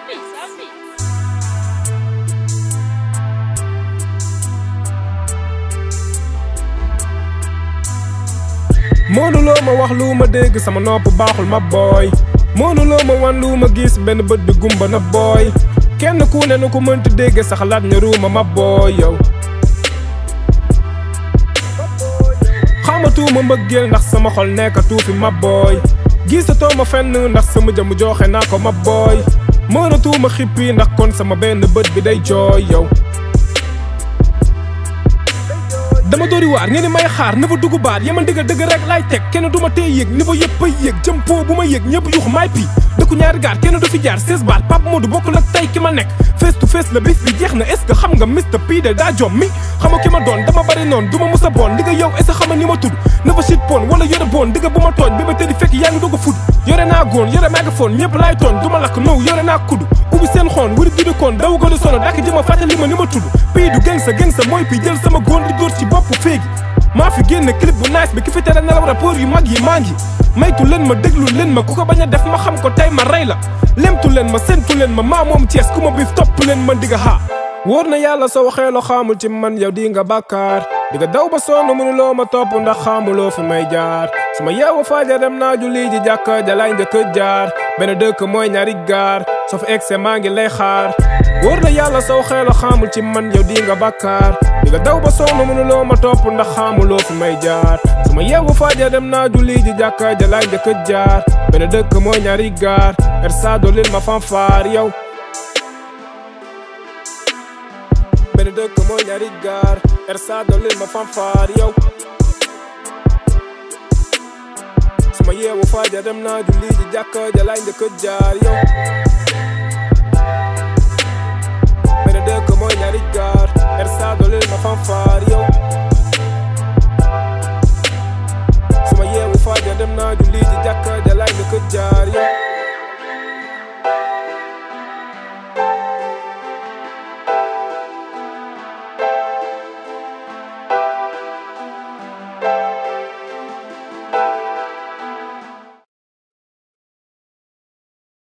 Sapi, sapi. mënuloo ma wax lu ma dégg sama nopp baaxul ma booy mënuloo ma wan lu ma gis benn bët bi gumba na booy kenn ku ne nu ko mënti dégg sa xalaat ne ruuma ma booy yow xamatuma mbëggeel ndax sama xol nekkatu fi ma booy gisatoo ma fenn ndax sama jëmm joxe naa ko ma booy mënatuma xippi ndax kon sama benn bët bi day jooy yow dama doori waar ngeen ni may xaar ni fa dugg baat yaman dëgg dëgg rek laay teg kenn du ma tey yéeg ni fa yëpp ay yéeg jëm po bu ma yéeg ñëpp yux maay pii dëkku ñaari gaar kenn du fi jaar 16 baat Pape Modou bokkul ak tey ki ma nekk face to face la bis bi jeex na est-ce que xam nga Mr P de daa jom mi xam nga ki ma doon dama bari noonu du ma musa boon di nga yow est-ce que xam nga ni ma tudd na fa shit pon wala yore boon di nga bu ma tooñ bi ma tëddi fekk yaa ngi doog a fud yore naa góon yore mégaphone ñëpp laay tooñ du ma lakk now yore naa kudd ubbi seen xoon wuri di koon daw gën a sono dakk jëma fàttali ma ni ma tudd pii du geng sa geng sa mooy pii jël sama góon di dóor ci bopp féegi maa fi génn clip bu nice bi ki fi tere nelaw rapport yu mag yi maa ngi maytu leen ma déglu leen ma ku ko bañ a def ma xam ko tey ma rey la lemtu leen ma sentu leen ma maa moom Cees ku ma biif topp leen ma digga xaa wóor na yàlla soo waxee loo xaamul ci man yow di nga bàkkaar di nga daw ba sonn mënuloo ma topp ndax xaamuloo fi may jaar su ma yeewu faaja dem naa julli ji jàkka jalaay njëkk a jaar benn dëkk mooy ñaari gaar soo fi egse maa ngi lay xaar wóor na yàlla soo waxee loo xaamul ci man yow di nga bàkkaar di nga daw ba sonn mënuloo ma topp ndax xaamuloo fi may jaar su ma yeewu faaja dem naa julli ji jàkka jalaay njëkk a jaar benn dëkk mooy ñaari gaar ersa dolil ma fanfaar yow benn dëkk mooy ñaari gaar ersa dolil ma fanfaar yow su ma yeewu faaja dem naa julli ji jàkka jalaay njëkk a jaar yow benn dëkk mooy ñaari gaar ersa dolil ma fanfaar